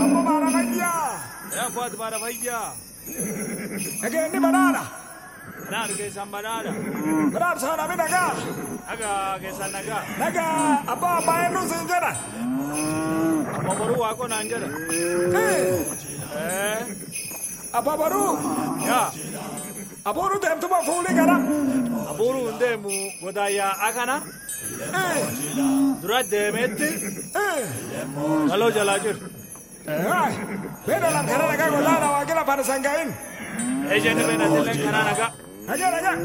Ammoo baara fayyaa. Yaabbaatu baara fayyaa. Nageenyi banaadha. Naan keessan banaadha. Banaadha sana mi nagaa. Nagaa keessan nagaa. Nagaa abbaa abbaa eenyu siin jedha. Amma boruu waaqoo naan jedha. Eh, Abbaa baruu. Yaa Abuuru deemtuma fuulii gara. abuuruu hin deemu godaayyaa akana Eh, dura deemeetti eh. galoo jalaa jiru. Beena lam kana nagaa gollaadha waaqila fana sangaa'in. Ejjenni beenatillee kanaa nagaa. Nagaa nagaa.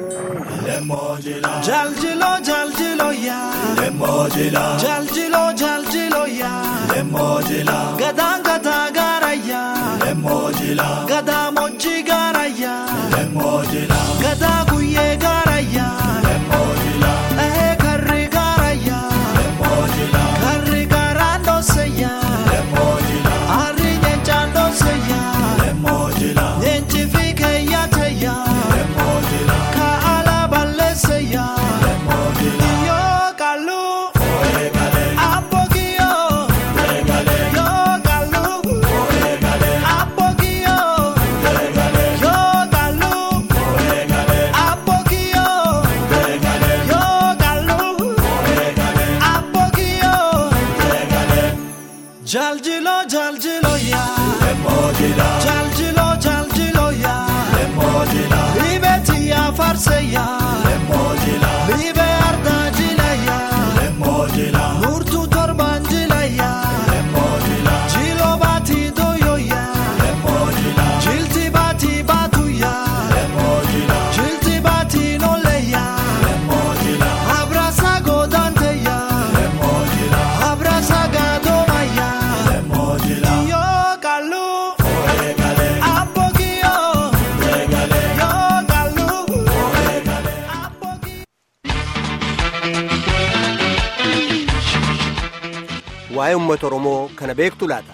Jaljilo jaljilo ya Lemojila Jaljilo jaljilo ya Lemojila Gadaan gadaa gaara ya Lemojila Gadaa mochi gaara ya Lemojila Gadaa guyyee gaara ya Lemojila Ehee karri gaara ya Lemojila Karri gaaraan dhoose ya Lemojila Harri nyeenchaan dhoose ya Lemojila Nyeenchi fi keeyyaate ya Lemojila Kaala balleesse ya Yo kalu Apogio Yo kalu Apogio Yo kalu Apogio Yo kalu Apogio Jaljilo jaljilo ya Jaljilo jaljilo ya Libeti ya farse ya Libe arda jila ya Nurtu torban jila ya Jilo bati doyo ya Jilti bati batu ya Jilti bati nole ya Abrasa godante ya Abrasa gadoma ya Yo kalu Apogio Yo kalu Apogio Waa'ee uummata Oromoo kana beektu laata?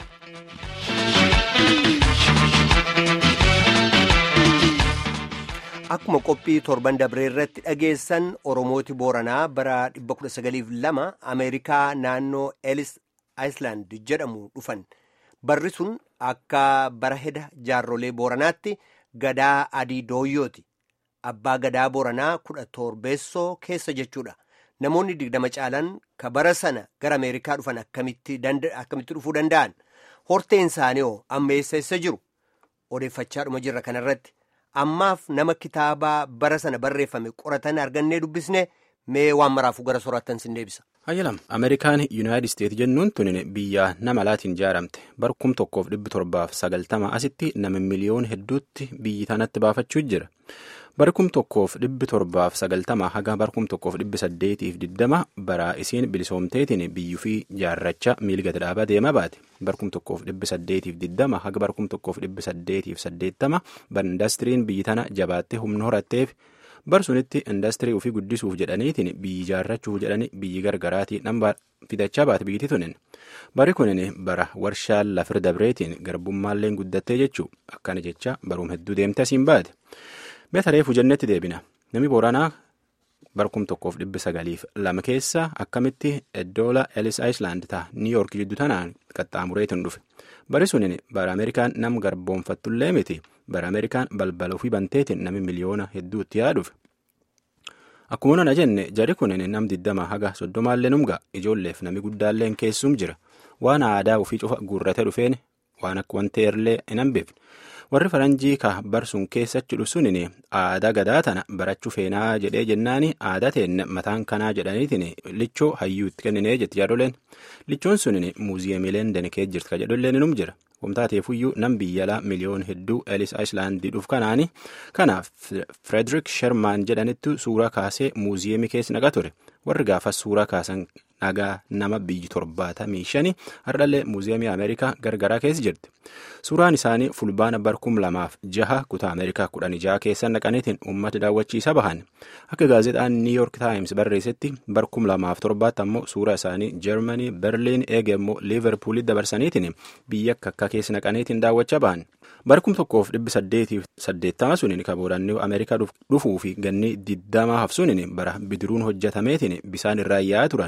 Akkuma qophii torban dabree irratti dhageessan Oromooti Booranaa bara 1902 Ameerikaa naannoo Elis Ayislaand jedhamu dhufan. Barri sun akka bara heda jaarrolee Booranaatti gadaa adii dooyyooti. Abbaa gadaa Booranaa kudha torbeessoo keessa jechuudha. Namoonni digdama caalan ka bara sana gara Ameerikaa dhufan akkamitti danda- akkamitti dhufuu danda'an? Horteen isaanii hoo amma eessa eessa jiru? Odeeffachaadhuma jirra kanarratti. Ammaaf nama kitaabaa bara sana barreeffame qoratan argannee dubbisne mee waan maraafuu gara soraattan sin deebisa. Hayyalam Ameerikaan Yuunaayitid Isteet jennuun tun biyya nama laatiin ijaaramte bara kum tokkoof dhibbi torbaaf sagaltama asitti nama miliyoon hedduutti biyyi tanatti baafachuu jira. Bara kum tokkoof dhibbi torbaaf sagaltama haga bara kum tokkoof dhibbi saddeetiif diddama bara isiin bilisoomteetiin biyyuu fi jaarracha miilgata dhaabaa deemaa baate. Bara kum tokkoof dhibbi saddeetiif diddama haga bara kum tokkoof dhibbi saddeetiif saddeettama bara indastiriin biyyi tana jabaattee humna horatteef bar sunitti indastirii ofii guddisuuf jedhaniitiin biyyi ijaarrachuuf jedhani biyyi gargaraatii dhambaa fidachaa baate biyyiti tunin bari kunin bara warshaa lafir dabreetiin garbummaalleen guddattee jechuu akkana jecha baruum hedduu deemte asiin baate beeta reefu jennetti deebina nami booranaa barkum tokkoof dhibbi sagaliif lama keessa akkamitti eddoola elis ayislaand ta'a niiyoork jiddu tanaan qaxxaamureetiin dhufe bari sunin bara ameerikaan nam garboonfattullee miti bara ameerikaan balbala ofii banteetiin nami miliyoona hedduutti yaa dhufe akkuma nana jenne jari kunin nam diddama haga soddomaallee numga ijoolleef nami guddaalleen keessum jira waan aadaa ofii cufa guurrate dhufeen waan akka wanteerlee hin hambifne warri faranjii ka barsuun keessatti dhufsunin aadaa gadaa tana barachuu feenaa jedhee jennaani aadaa teenne mataan kanaa jedhaniitiin lichoo hayyuu itti kenninee jetti jaadoleen lichoon sunin muuziyeemiileen danakee jirti ka jedholleen num jira wamtaateefuyyuu nam biyyalaa miliyoon hedduu elis ayislaandii dhuf kanaani kanaaf firederik shermaan jedhanittu suuraa kaasee muuziyeemii keessa naqa ture warri gaafas suuraa kaasan nagaa nama biyyi torbaatamii shani hardhallee muuziyeemii ameerikaa gargaraa keessa jirti suuraan isaanii fulbaana barkum lamaaf jaha kutaa ameerikaa kudhan jaha keessa naqaniitiin uummata daawwachiisa bahan akka gaazexaan niiyoork taayims barreessetti barkum lamaaf torbaatti ammoo suuraa isaanii jarmanii berliin eege immoo liiverpuulitti dabarsaniitiin biyya akka akka keessa naqaniitiin daawwachaa bahan barkum tokkoof dhibbi saddeetiif saddeettama suniin kaboodanni ameerikaa dhufuu fi ganni digdamaa hafsuuniin bara bidiruun hojjetameetiin bisaan irraa yaa'aa turan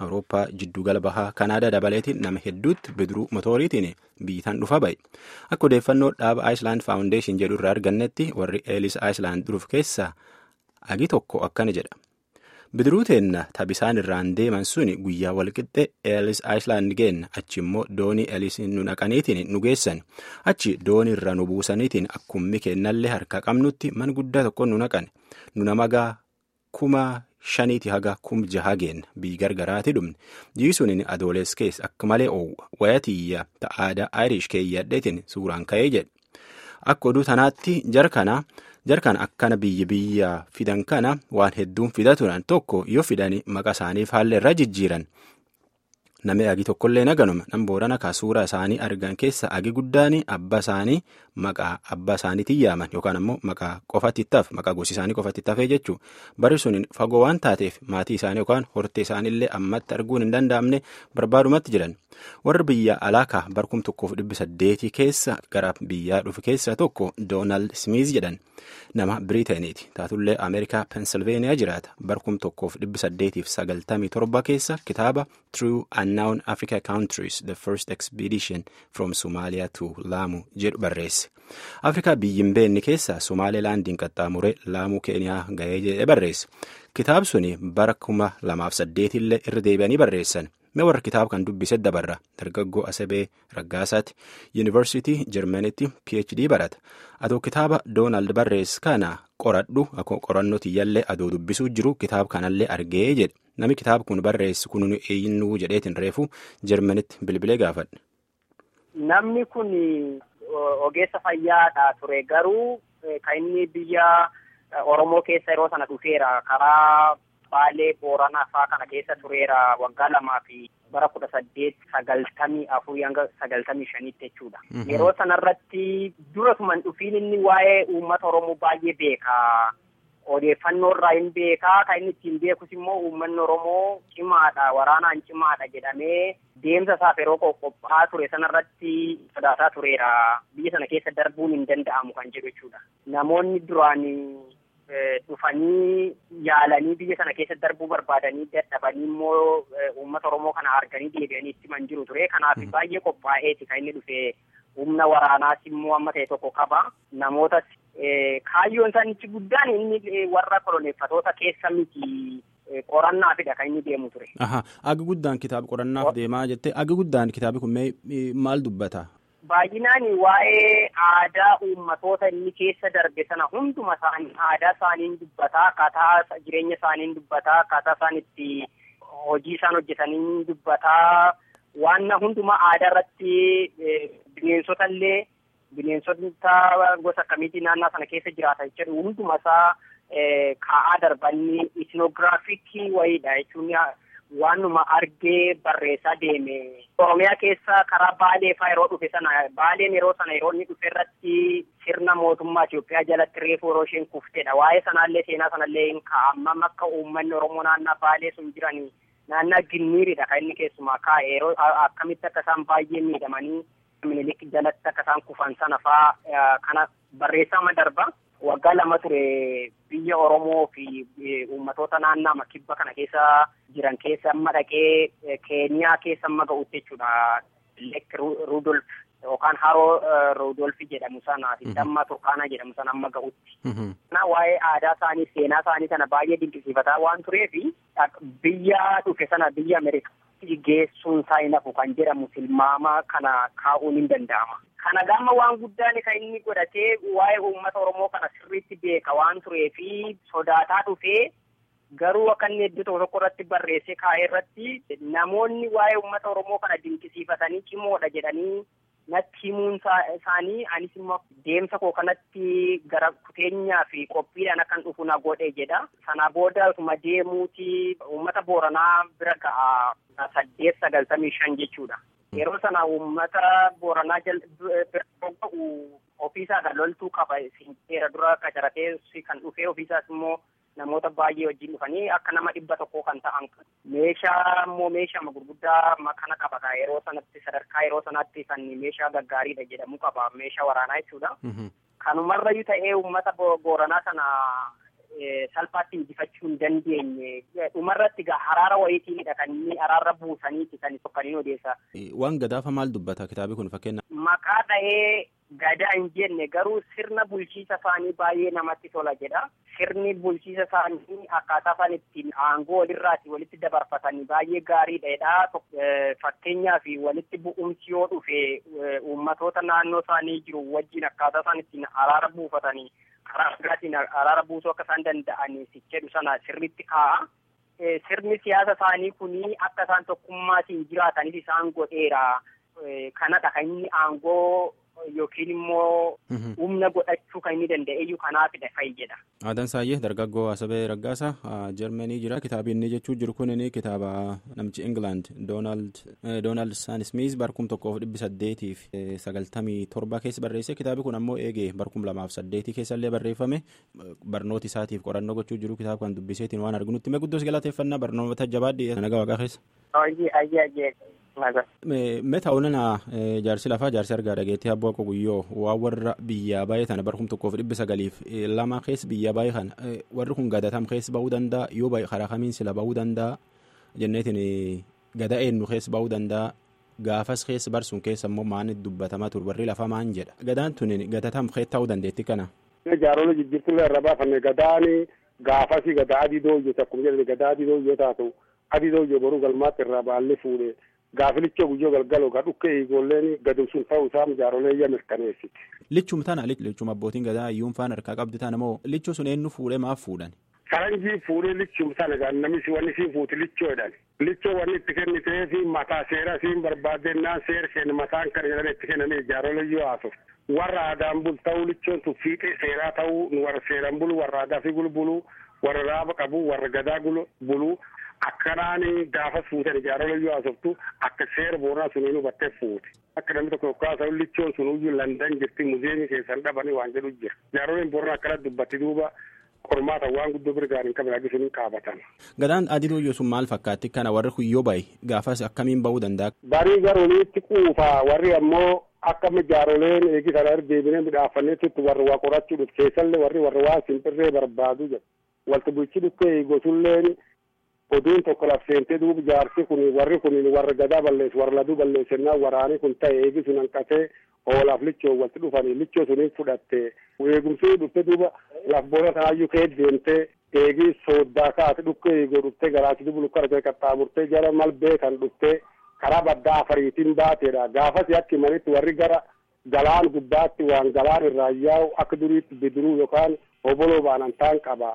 awurooppaa jiddugala bahaa kanaadaa dabaleetiin nama hedduutti bidiruu motooriitiin biyyitaan dhufa ba'e akka odeeffannoo dhaaba aayislaand faawundeeshin jedhu irraa argannetti warri eelis aayislaand dhufu keessaa agi tokko akkana jedha bidiruu teenna tabisaan irraan deeman suni guyyaa walqixxe eelis aayislaand geenna achi immoo doonii eelis nu naqaniitiin nu geessan achi doonii irra nu buusaniitiin akkummi keennallee harka qabnutti man guddaa tokko nu naqan nu namagaa kuma shaniiti haga kum jaha geenna biyyi gargaraati dhumne jiisuun adoolees keessa akka malee oowwa wayatiyya ta'aadaa ayirish keeyyadheetiin suuraan ka'ee jedhe akka oduu tanaatti jarkana jarkan akkana biyya biyya fidan kana waan hedduun fidatuudhaan tokko yoo fidani maqa isaaniif haala irra jijjiiran namni agi tokkollee naganuma nam boorana ka suuraa isaanii argan keessa agi guddaan abbaa isaanii maqaa abbaa isaaniitiin yaaman yookaan ammoo maqaa qofatti ittaaf maqaa gosi isaanii qofatti ittafee jechuu bari sun fagoo waan taateef maatii isaanii yookaan hortee isaaniillee ammatti arguun hin danda'amne barbaadumatti jiran warri biyya alaakaa barkum tokkoof dhibbi saddeetii keessa gara biyyaa dhufe keessa tokko doonaald smiiz jedhan nama biriiteeniiti taatullee ameerikaa pensilveeniyaa jiraata barkum tokkoof dhibbi saddeetiif sagaltamii torba keessa kitaaba true unknown africa countries the first expedition from somalia to laamu jedhu barreesse afrikaa biyyin beenni keessa somaalilaandiin qaxxaamure laamuu keeniyaa ga'ee jedhe barreesse kitaab suni bara kuma lamaaf saddeetillee irra deebi'anii barreessan mee warra kitaaba kan dubbise dabarra dargaggoo asabee raggaasaatti yuunivarsiitii jarmanitti phd barata adoo kitaaba doonaald barreess kana qoradhu akkoo qorannoo tiyyallee adoo dubbisuu jiru kitaaba kanallee argee jedhe nami kitaaba kun barreessu kun eenyuu jedheetiin reefu jarmanitti bilbilee gaafadhe. Namni kun ogeessa fayyaadha ture garuu kan inni biyya Oromoo keessa yeroo sana dhufeera karaa Baalee Booranaa fa'aa kana keessa tureera waggaa lamaa fi bara kudha saddeet sagaltamii afurii hanga sagaltamii shaniitti jechuudha. Yeroo sanarratti durasuma hin dhufiin inni waa'ee uummata Oromoo baay'ee beeka. Odeeffannoo irraa hin beekaa kan inni ittiin beekus immoo uummanni Oromoo cimaadha waraanaan cimaadha jedhamee deemsa isaaf yeroo qophaa'aa ture sanarratti sodaataa tureera. Biyya sana keessa darbuun hin danda'amu kan jedhu jechuudha. Namoonni duraan dhufanii yaalanii biyya sana keessa darbuu barbaadanii dadhabanii immoo uummata Oromoo kana arganii deebi'anii itti man jiru ture. Kanaaf baay'ee qophaa'eeti kan inni dhufe humna waraanaas immoo amma ta'e tokko qaba. Namootas kaayyoon isaanichi guddaan inni warra koloneeffatoota keessa miti qorannaafidha kan inni deemu ture. Agi guddaan kitaaba qorannaaf deemaa jettee agi guddaan kitaabi kun maal dubbata? Baay'inaan waa'ee aadaa uummatoota inni keessa darbe sana hunduma isaanii aadaa isaaniin dubbataa akkaataa jireenya isaaniin dubbataa akkaataa isaan itti hojii isaan hojjetanii dubbataa waan hundumaa aadaa irratti bineensota illee bineensota gosa akkamiitii naannoo sana keessa jiraatan jedhu hunduma isaa kaa'aa darbanni isnoogiraafikii wayiidha jechuun waanuma argee barreessaa deeme. Oromiyaa keessa karaa Baalee fa'aa yeroo dhufe sana Baaleen yeroo sana yeroo inni dhufe irratti sirna mootummaa Itoophiyaa jalatti reefu yeroo isheen kuftedha. Waa'ee sanaallee seenaa sanallee hin kaa'amam akka uummanni Oromoo naannaa Baalee sun jiran naannaa Ginniiridha kan inni keessumaa kaa'e yeroo akkamitti akka isaan baay'ee miidhamanii minilik jalatti akka isaan kufan sana fa'aa kana barreessama darba. Waggaa lama ture biyya Oromoo fi uummatoota naannaa kibba kana keessa jiran keessa amma dhaqee Keeniyaa keessa amma ga'utti jechuudha. Lek Rudolf yookaan haroo Rudolf jedhamu sana damma Turkaanaa jedhamu sana amma ga'utti. Kana waa'ee aadaa isaanii seenaa isaanii sana baay'ee dinqisiifataa waan tureef biyya dhufe sana biyya Ameerikaatti geessuun isaa hin hafu kan jedhamu tilmaama kana kaa'uun hin danda'ama. Kana gama waan guddaan kan inni godhatee waa'ee uummata Oromoo kana sirriitti beeka waan tureefi sodaataa dhufee garuu akka inni iddoo tokko tokko irratti barreessee kaa'ee irratti namoonni waa'ee uummata Oromoo kana dinqisiifatanii cimoodha jedhanii natti himuun isaanii anis immoo deemsa koo kanatti gara kuteenyaa fi qophiidhaan akkan dhufu na godhe jedha. Sana booda osuma deemuuti uummata Booranaa bira ga'a saddeet sagaltamii shan jechuudha. Yeroo sana uummata Booranaa bira ga'u ofiisaa kan loltuu qaba. Seera dura qacaratee kan dhufee ofiisaas immoo namoota baay'ee wajjin dhufanii akka nama dhibba tokkoo kan ta'an meeshaa immoo meeshaa gurguddaa kana qaba yeroo sanatti sadarkaa yeroo sanatti kan meeshaa gaggaariidha jedhamu qaba meeshaa waraanaa jechuudha. Kanumarrayyuu ta'ee uummata booranaa sana salphaatti injifachuu hin dandeenye dhumarratti gaa haraara wayiitiinidha kan inni araarra buusaniiti kan tokkaniin odeessa. Waan gadaafa maal dubbata kitaabi kun fakkeenya. Maqaa dhahee gadaa hin jenne garuu sirna bulchiisa isaanii baay'ee namatti tola jedha. Sirni bulchiisa isaanii akkaataa isaan ittiin aangoo walirraati walitti dabarfatanii baay'ee gaariidha. Fakkeenyaaf walitti bu'umsi yoo dhufe uummatoota naannoo isaanii jiru wajjin akkaataa isaan ittiin araara buufatanii karaa nagaatiin araara buusuu akka isaan danda'anii jedhu sana sirriitti kaa'a. Sirni siyaasa isaanii kuni akka isaan tokkummaatiin jiraatanis isaan godheera. Kanadha kan inni aangoo yookiin immoo humna godhachuu kan inni danda'eyyuu kanaafidha fayyada. Aadaan Saayyee dargaggoo Asabee Raggaasaa Jarmanii jira. Kitaabi inni jechuu jiru kun kitaaba namichi England Doonaald Saan Smith barkum tokkoof dhibbi saddeetiif sagaltamii torba keessa barreesse. Kitaabi kun ammoo eegee barkum lamaaf saddeetii keessallee barreeffame barnoota isaatiif qorannoo gochuu jiru kitaaba kan dubbiseetiin waan arginutti mee guddoos galateeffannaa barnoota jabaadhi nagaa waaqaa keessa. Mee ta'uunana jaarsi lafaa jaarsi argaa dhageettii abboo akka guyyoo waan warra biyyaa baay'ee tana barkum tokkoof dhibbi sagaliif lama keessa biyyaa baay'ee kana warri kun gadatam keessa bahuu danda'a yoo baay'ee karaa kamiin sila bahuu danda'a jenneetiin gada eenyu keessa bahuu danda'a gaafas keessa barsuun keessa immoo maani dubbatamaa ture warri lafa maan jedha gadaan tun gadatam keessa ta'uu dandeetti kana. Jaarolee jijjiirtulee irra baafanne gadaani gaafasi gadaa adii dooyyoo akkuma jedhani gadaa adii dooyyoo taatu adii dooyyoo boruu galmaatti irraa baallee fuudhee. gaafilicha guyyoo galgaloo ka dhukke ijoolleen gadum sun ta'uu isaa jaarolee iyya mirkaneessiti. Lichum tana lichum abbootiin gadaa iyyuun faan harkaa qabdi tana moo lichuu sun eenyu fuudhee maaf fuudhan? Faranjii fuudhee lichum sana gaa namni wanni siin fuuti lichoo jedhan. Lichoo wanni itti kennitee fi mataa seera siin barbaadennaan seera kenna mataan kan jedhan itti kennanii jaarolee iyyoo haasuf. Warra aadaan bul ta'uu lichoon tun fiixee seeraa ta'uu warra seeraan bulu warra aadaa fi gulbulu warra raaba qabu warra gadaa bulu akkanaan gaafas fuutan jaarolee yoo haasoftu akka seera booraa suniin hubattee fuute akka namni tokko kaasa'u lichoon sun iyyuu landan jirti muzeemii keessan dhabanii waan jedhu jira jaaroleen booraa akkana dubbatti duuba qormaata waan guddoo birgaan hin qabne agisuniin qaabatan. Gadaan adii dooyyoo sun maal fakkaatti kana warri kuyyoo bayi gaafas akkamiin bahuu danda'a. Barii garooniitti quufaa warri ammoo akka jaaroleen eegi sana deebinee midhaafanneetti warri waa qorachuu dhufu keessallee warri warri waa simpirree barbaadu jedhu walti bulchi dhukkee gosulleen oduun tokko labseentee duuba jaarsi kun warri kun warra gadaa balleessu warra laduu balleessennaa waraanii kun ta'e eegi sun hanqatee oolaaf lichoo walitti dhufanii lichoo suniin fudhatte eegumsii dhufte duuba laf boona sanaayyuu kee deemtee eegi sooddaa kaate dhukkee eegoo dhuftee garaatti dubu lukkara kee qaxxaamurtee jara malbee kan dhuftee karaa baddaa afariitiin baateedha gaafas yakki manitti warri gara galaan gubbaatti waan galaan irraa yaa'u akka duriitti bidiruu yookaan oboloo baanantaan qaba.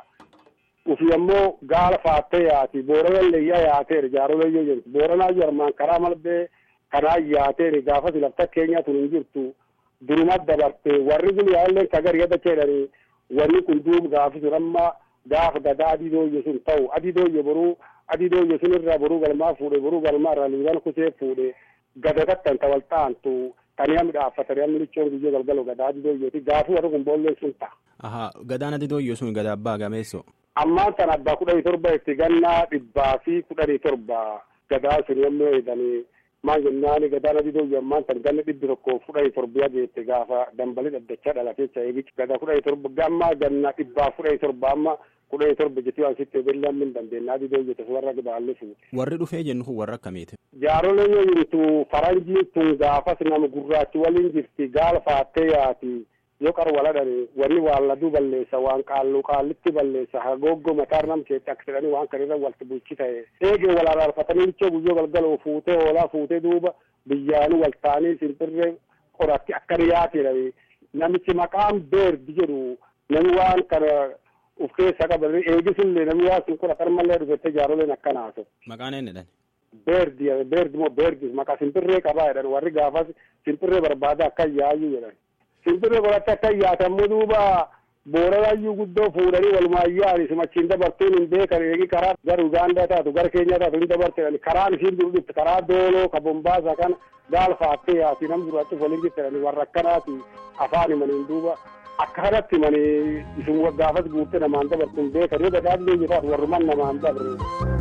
ufi ammoo gaala faattee yaati booranallee iyya yaateeri jaarolee yoo jentu booranaa armaan karaa malbee kanaa yaateeri gaafas lafta keenyaa tun hin jirtu durumat dabarte warri kun yaalleen kagar yada jedhanii wanni kun duuba gaafi sun amma gaafa gadaa adii dooyye sun ta'u adii dooyye boruu adii dooyye sun irraa boruu galmaa fuudhe boruu galmaa irraa liiban kusee fuudhe gada takkan tawal ta'antu tanii hammi dhaaffatanii hammi lichoon guyyoo galgalo gadaa adii dooyyeeti gaafii warri kun boolleen sun ta'a. Ahaa gadaan adii dooyyoo sun gadaa abbaa gameessoo. ammaan tan abbaa kudhanii torba itti gannaa dhibbaa fi kudhanii torba gadaa sun yommuu eeganii maan jennaani gadaan adii dooyye ammaan tan ganna dhibbi tokko kudhanii torba yageette gaafa dambalii dhaddachaa dhalateecha eegichi gadaa kudhanii torba gammaa ganna dhibbaa kudhanii torba amma kudhanii torba jetti waan sitti eegallee hammin dandeenya adii dooyye tas warra baallee fuute. Warri dhufee jennu kun warra akkamiiti? Jaarolee yoo jirtu faranjiin tun gaafas nama gurraachi waliin jirti gaala faattee yaati. yoo qara waladhani wanni waan laduu balleessa waan qaallu qaallitti balleessa hagooggo mataar nam keetti akka jedhani waan kan irra walti bulchi ta'e eegee wal araarfatanii lichoo guyyoo galgaloo fuutee hoolaa fuutee duuba biyyaanii wal ta'anii simpirree qoratti akka dhiyaateedha namichi maqaan beerdi jedhu nami waan kana uf keessa qaban eegisullee nami waan sun qora qarmallee dhufette jaaroleen akkana haasofte. Maqaan eenyudhaan? Beerdi beerdi moo beerdi maqaa simpirree qabaa jedhan warri gaafas simpirree barbaada akka yaayyuu jedhan. simpirree godhatte akka yaatamuu duuba booranayyuu guddoo fuudhanii walumaayyaan simachiin dabartuun hin beekan eegi karaa gara ugaandaa taatu gara keenyaa taatu hin dabarte karaan isiin dur dhufte karaa dooloo ka bombaasa kana gaala faattee yaati nam duraatti waliin jirtedhani warra akkanaati afaan himaniin duuba akka kanatti himanii isin gaafas guutte namaan dabartuun beekan yoo gadaan leenye taatu warruman namaan dabre.